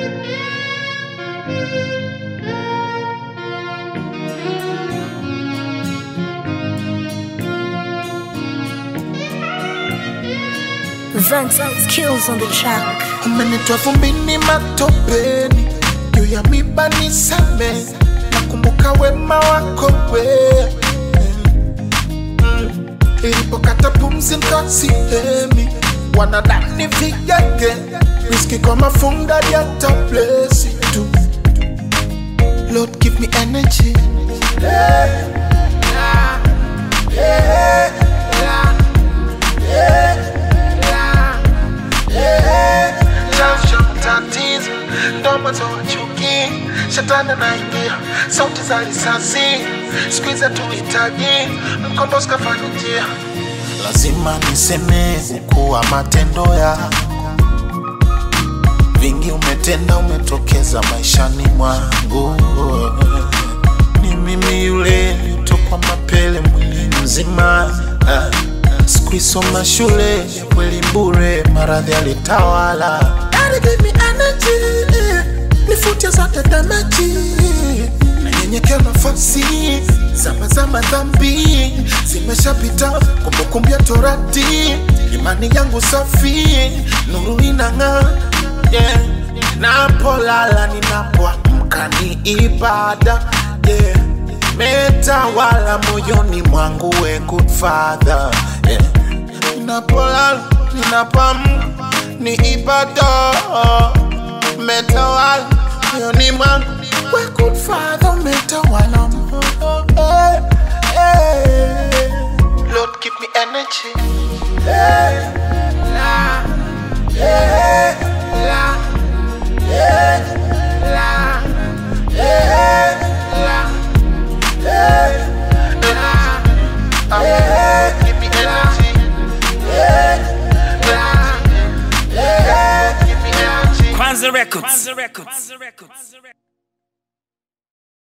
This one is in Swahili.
Vance kills on the track. umenitoa vumbini matopeni juu ya miba nisame nakumbuka wema wako we Mm. ilipokata pumzi nkasihemi wanadani vigenge riski kwa mafunda ya tablesi tu Lord give me energy yeah. Yeah. Yeah. Yeah. Yeah. chanzo cha matatizo ndo mwanzo wa chuki shetani anaingia sauti za risasi siku hizi hatuhitaji mkombozi kafanya njia lazima niseme ukuu wa matendo yako vingi umetenda umetokeza maishani mwangu ni mimi yule nitokwa mapele mwili mzima Ah, sikuisoma shule ya kweli bure maradhi alitawala Daddy give me energy, nifute zote damaji nanyenyekea nafasi zama za madhambi zimeshapita kumbukumbu ya torati imani yangu safi nuru inang'aa yeah. napolala ninapoamka ni ibada yeah. metawala moyoni mwangu we good father yeah. ninapolala ninapoamka ni ibada metawala moyoni mwangu we good father metawala eh, eh. Lord give me energy eh, la, eh, la, eh, la, eh, la, eh, la, eh, give me energy eh, la, eh, give me energy Kwanza Records. Kwanza Records.